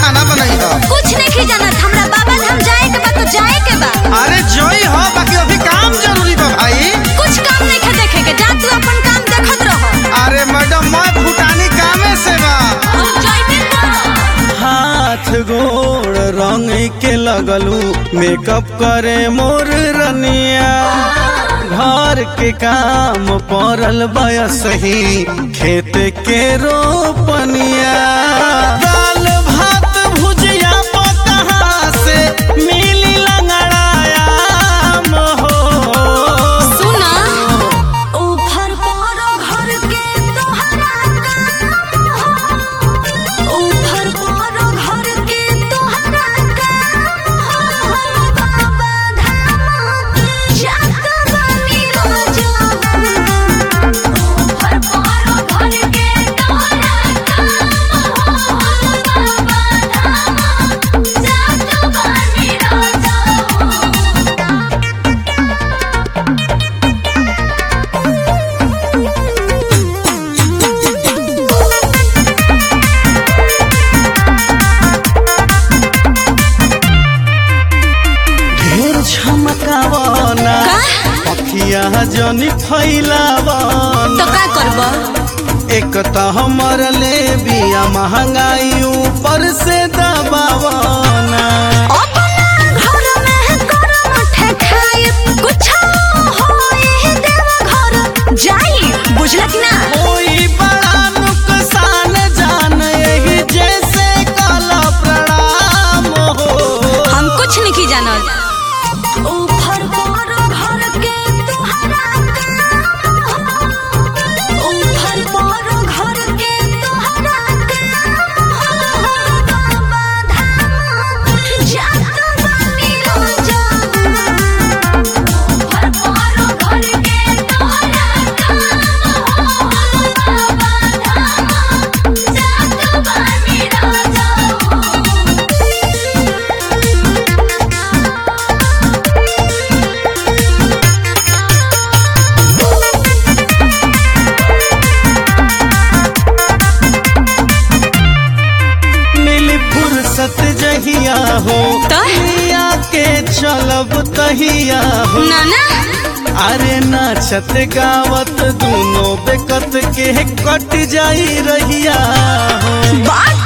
खाना बनाई हो कुछ नहीं की जानत हमरा बाबा धाम जाए के बा तो जाए के बा अरे जोई हो बाकी अभी काम जरूरी बा भाई कुछ काम नहीं के देखे के जा तू अपन काम देखत रह अरे मैडम मैं भूटानी कामे से बा हम जाइबे ना हाथ गोड़ रंग के लगलू मेकअप करे मोर रनिया घर के काम पड़ल बयस ही खेत के रोपनिया दाल भात भुजिया कहाँ से मिली लंगड़ाया हो सुना ऊपर पर घर के तोहरा काम हो ऊपर पर घर के तोहरा काम हो बाबा धाम जात बानी राजा ऊपर पर घर के तोहरा काम हो बाबा धाम जात बानी राजा ढेर झमकावना का? अखिया जनी फैलावना तो का करब एक तो हमर ले बिया महंगाई ऊपर से दबावना अपना घर में करम ठेकाय कुछ होए देव घर जाई बुझला कि ना कोई बड़ा नुकसान जान यही जैसे काला प्रणाम हो हम कुछ नहीं की जानल ऊपर पर घर के तोहरा काम हो ऊपर पर घर के तोहरा काम हो बाबा धाम जात बानी राजा ऊपर पर घर के तोहरा काम हो बाबा धाम जात बानी राजा मिली फुर्सत जहिया हो तो? लिया के चलब तहिया हो नाना अरे नाचत गावत दोनों बेकत के कट जाई रहिया हो बात